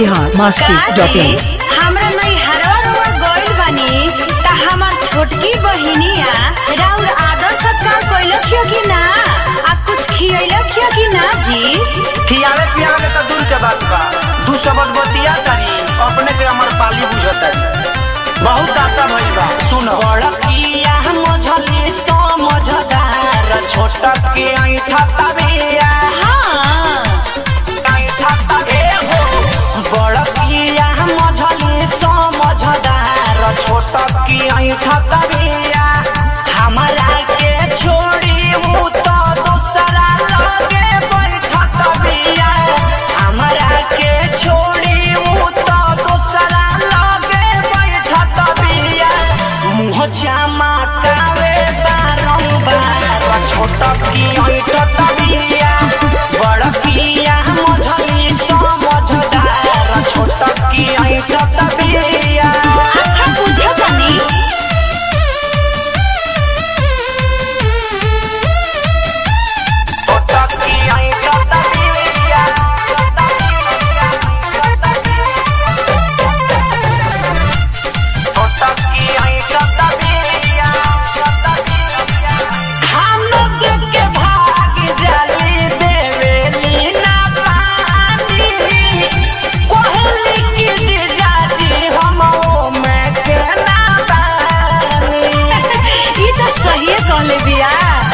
Bihar Masti dot in हमरा नहीं हरवा रुआ गइल बानी त हमर छोटकी बहिनिया राउर आदर सत्कार कइलखियो कि ना आ कुछ खियैलखियो कि ना जी खियावे पियावे के तो दूर के बात बा दू शब्द बतिया करी अपने के अमर पाली बुझतारी बहुत आशा भइल बा सुन बड़किया मझली समझदार छोटा के ऐठा तबिया हाँ ऐठा तबे हो बड़किया मझली समझदार छोटा के ऐठा तबिया हमरा के छोड़ी उ तो दूसरा लगे बैठत बिया हमरा के छोड़ी उ तो दूसरा लगे बैठत बिया मुँह चमकावे बारंबार छोट की ऐठत बिया बड़किया मझली समझदार छोट की ऐठत बिया अच्छा बुझ तनी छोट की ऐठत बिया छोट की ऐठत बिया हम लोग के भाग जली देवेली ना पानी कोहली की जीजाजी हम में के ना बानी ई त सही कहले बिया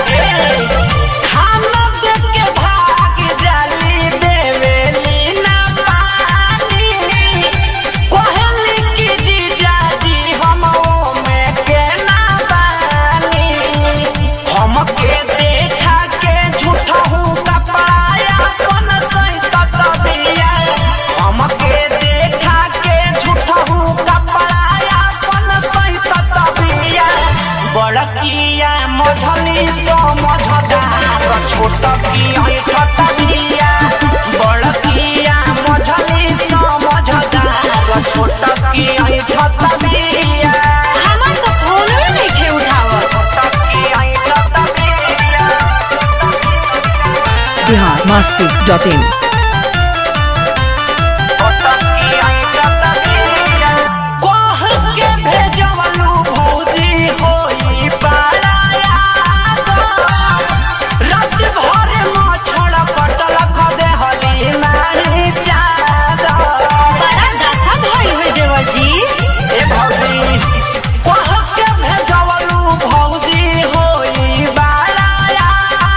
हम लोग के भाग जली देवेली ना पानी कोहली की जीजाजी हम में के ना बानी हमके देखा के झूठा हूँ कपाया अपन सहित तबिया हमके देखा के झूठा हूँ कपाया अपन सहित तबिया बड़किया मझली समझदार छोट की ऐठ तबिया बड़किया मझली समझदार छोट की ऐठ तबिया हमर त फोनवे नइखे उठावत छोट की ऐठ तबिया बिहार मस्ती डॉट इन कह के भेजवलू भौजी होई पाराया रात भर मछड़ कटल खदे हली नाही चादर बड़ा दशा भइल होइ देवर जी ए भौजी कह के भेजवलू भौजी होई बाराया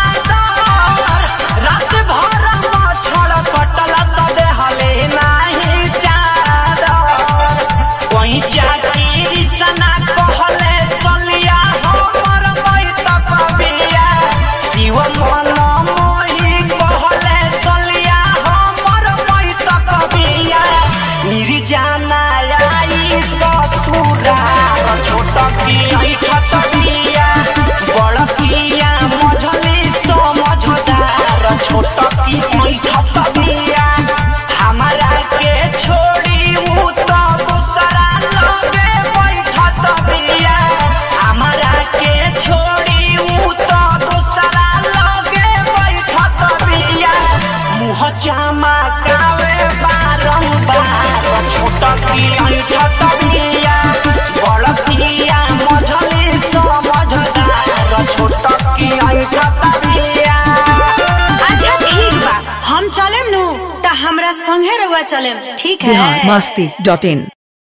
रात भर मछड़ कटल खदे हली नाही चादर कोई चाकी सना कहले सलिया हमर बैत कबिया शिव मन मोहि कहले सलिया हमर बैत कबिया निर्जाना आई ससुरा छोट की ऐठत बिया बड़ किया मझली समझदार छोट की ऐठत बिया हमरा के छोड़ी उ तो दूसरा लगे बैठत बिया हमरा के छोड़ी उ तो दूसरा लगे बैठत बिया मुँह चमकावे बारंबार छोट की ऐठत बिया बड़ किया मझली समझदार छोट की ऐठत बिया अच्छा ठीक बा हम चलेम नु त हमरा संगे रउआ चलेम ठीक है बिहार मस्ती डॉट इन